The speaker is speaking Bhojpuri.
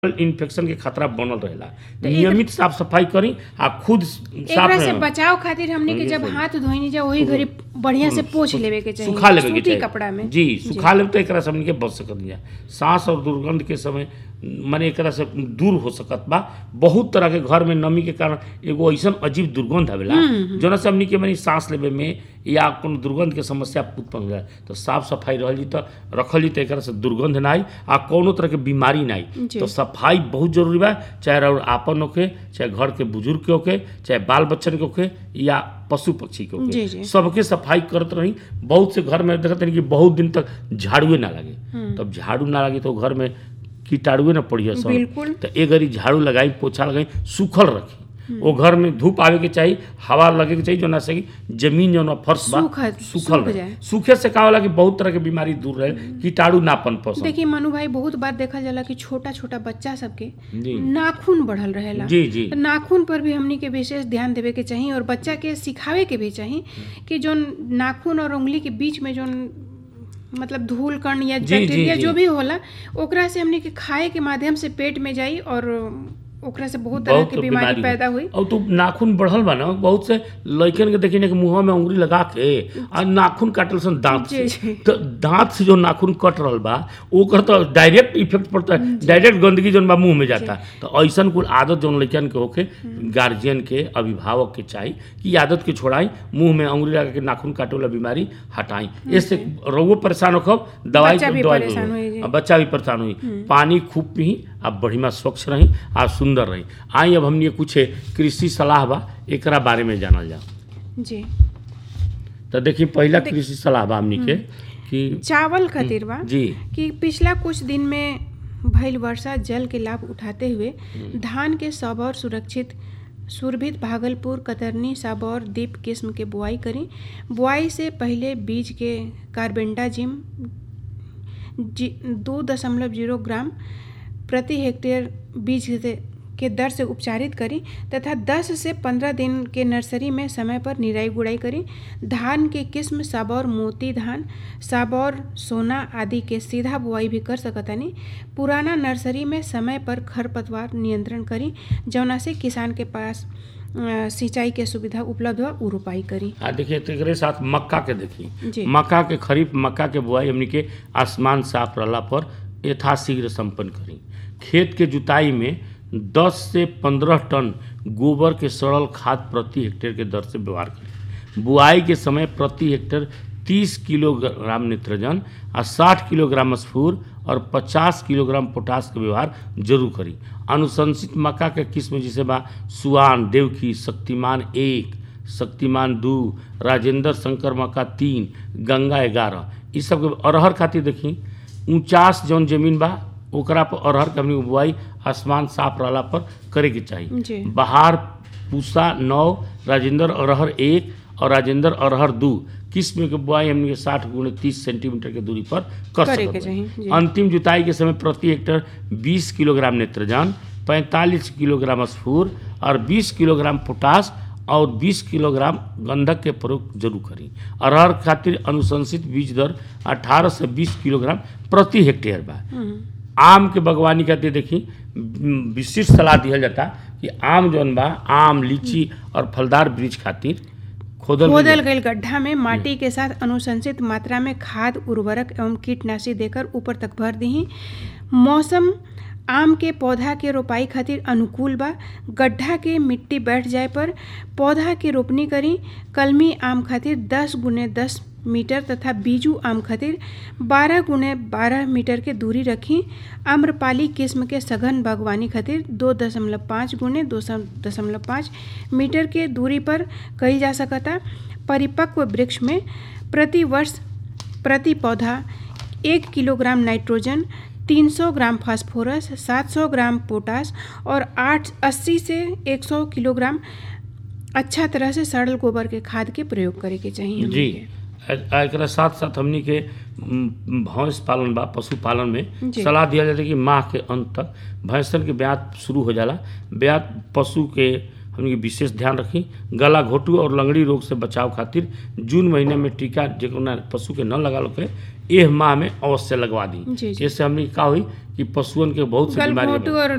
इन्फेक्शन के खतरा बनल रहेला नियमित साफ सफाई करी आ खुद साफ एकरा से रह- बचाव खातिर हमने के जब हाथ धोइनी जा वही घड़ी बढ़िया से पोछ लेवे के चाहिए सुखा लेवे के सूती चाहिए कपड़ा में जी सुखा लेवे तो एकरा से हमनी के बच सकत जा सांस और दुर्गंध के समय माने एकरा से दूर हो सकत बा बहुत तरह के घर में नमी के कारण एगो ऐसन अजीब दुर्गंध आवेला जोना से हमनी के माने सांस लेवे में या कोनो दुर्गंध के समस्या उत्पन्न हो जाए तो साफ सफाई रहल जी तो रखल जी तो एकरा से दुर्गंध ना आई आ कोनो तरह के बीमारी ना आई जी। तो सफाई बहुत जरूरी बा चाहे और आपन होके चाहे घर के बुजुर्ग के होके चाहे बाल बच्चन के होके या पशु पक्षी के जी, होके जी। सबके सफाई करत रही बहुत से घर में देखते हैं कि बहुत दिन तक झाड़ुए ना लगे तब झाड़ू ना लगे तो घर में कीटाणुए ना पड़ी सब बिल्कुल। तो एक घड़ी झाड़ू लगाई पोछा लगाई सूखल रखी वो घर में धूप आवे के चाहिए हवा लगे के चाहिए जो ना से कि जमीन जो ना फर्श बा सूखत- सूखल सूख रहे जाए। सूखे से का होला कि बहुत तरह के बीमारी दूर रहे कीटाणु ना पनप सन। देखिए मनु भाई बहुत बार देखल जाला कि छोटा छोटा बच्चा सबके जी नाखून बढ़ल रहेला जी जी तो नाखून पर भी हमनी के विशेष ध्यान देवे के चाहिए और बच्चा के सिखावे के भी चाहिए कि जो नाखून और उंगली के बीच में जो मतलब धूल कण या जी, जी, बैक्टीरिया जी। जो भी होला ओकरा से हमनी के खाए के माध्यम से पेट में जाई और ओकरा से बहुत तरह बहुत की बीमारी हो। पैदा हुई और तो नाखून बढ़ल बा ना बहुत से लड़कन के देखी ना कि मुंह में उंगली लगा के आ नाखून काटल सन दांत जी, से जी। तो दांत से जो नाखून कट रहल बा ओकर तो डायरेक्ट इफेक्ट पड़ता है डायरेक्ट गंदगी जौन बा मुंह में जाता है तो ऐसन कुल आदत जौन लड़कन के होके गार्जियन के अभिभावक के चाहिए कि ई आदत के छोड़ाई मुंह में उंगली लगा के नाखून काटे वाला बीमारी हटाई इससे रउओ परेशान होखब दवाई बच्चा भी दवाई परेशान जरूर। होई जी। आ बच्चा भी परेशान हुई पानी खूब पी आ बढ़िया स्वच्छ रही आ सुंदर रही आई अब हमने कुछ कृषि सलाह बा एकरा बारे में जानल जाओ जी तो देखिए पहला कृषि सलाह बा हमनी के कि चावल खातिर बा जी कि पिछला कुछ दिन में भइल वर्षा जल के लाभ उठाते हुए धान के सबौर सुरक्षित सुरभित भागलपुर कतरनी साबौर दीप किस्म के बुआई करी बुआई से पहले बीज के कार्बेंडाजिम जी दो दशमलव जीरो ग्राम प्रति हेक्टेयर बीज से के दर से उपचारित करी तथा 10 से 15 दिन के नर्सरी में समय पर निराई गुड़ाई करी धान के किस्म साबौर मोती धान साबौर सोना आदि के सीधा बुआई भी कर सकतानी पुराना नर्सरी में समय पर खरपतवार नियंत्रण करी जौना से किसान के पास अ, सिंचाई के सुविधा उपलब्ध हो उ रोपाई करी आ देखिए तो एकरे साथ मक्का के देखी जी। मक्का के खरीफ मक्का के बुआई हमनी के आसमान साफ रहला पर यथाशीघ्र संपन्न करी खेत के जुताई में 10 से 15 टन गोबर के सड़ल खाद प्रति हेक्टेयर के दर से व्यवहार करी बुआई के समय प्रति हेक्टेयर 30 किलोग्राम निट्रोजन आ 60 किलोग्राम स्फूर और 50 किलोग्राम पोटास के व्यवहार जरूर करी अनुशंसित मक्का के किस्म जैसे बा सुआन देवकी शक्तिमान एक शक्तिमान दू राजेंद्र शंकर मक्का तीन गंगा ग्यारह ई सब के अरहर खातिर देखी ऊंचास जौन जमीन बा ओकरा पर अरहर के हमनी के बुआई आसमान साफ रहला पर करे के जी। चाहिए बहार पूसा नौ राजेंद्र अरहर एक और राजेंद्र अरहर दू किस्म के बुआई हमनी के साठ गुणे तीस सेंटीमीटर के दूरी पर कर करे सकत के बानी। चाहिए, जी। अंतिम जुताई के समय प्रति हेक्टेयर 20 किलोग्राम नेत्रजन 45 किलोग्राम स्फूर और 20 किलोग्राम पोटास और 20 किलोग्राम गंधक के प्रयोग जरूर करी अरहर खातिर अनुशंसित बीज दर 18 से 20 किलोग्राम प्रति हेक्टेयर बा आम के बागवानी खातिर देखी म, विशिष्ट सलाह दिहल जाता कि आम जौन बा आम लीची और फलदार वृक्ष खातिर खोदल गइल खोदल गईल गड्ढा में माटी के साथ अनुशंसित मात्रा में खाद उर्वरक एवं कीटनाशी देकर ऊपर तक भर दही मौसम आम के पौधा के रोपाई खातिर अनुकूल बा गड्ढा के मिट्टी बैठ जाए पर पौधा के रोपनी करी कलमी आम खातिर 10 गुने 10 मीटर तथा बीजू आम खातिर 12 गुने 12 मीटर के दूरी रखी आम्रपाली किस्म के सघन बागवानी खातिर दो दशमलव पाँच गुने दो दशमलव पाँच मीटर के दूरी पर कईल जा सकता परिपक्व वृक्ष में प्रति वर्ष प्रति पौधा एक kilogram nitrogen 300 gram phosphorus 700 gram potash और 8 80 से 100 किलोग्राम अच्छा तरह से सड़ल गोबर के खाद के प्रयोग करे के चाहिए जी आ- आ एकरा साथ साथ हमनी के म, भैंस पालन बा पशु पालन में जी। सलाह दिया जाता है कि माह के अंत तक भैंसन के ब्यात शुरू हो जाला ब्यात पशु के हमनी के विशेष ध्यान रखी गला घोटू और लंगड़ी रोग से बचाव खातिर जून महीने में टीका जेकरा पशु के न लगा लोके एह माह में अवश्य लगवा दी जी, जी। इससे हमनी के का हुई कि पशुअन के बहुत सी बीमारी गलघोटू और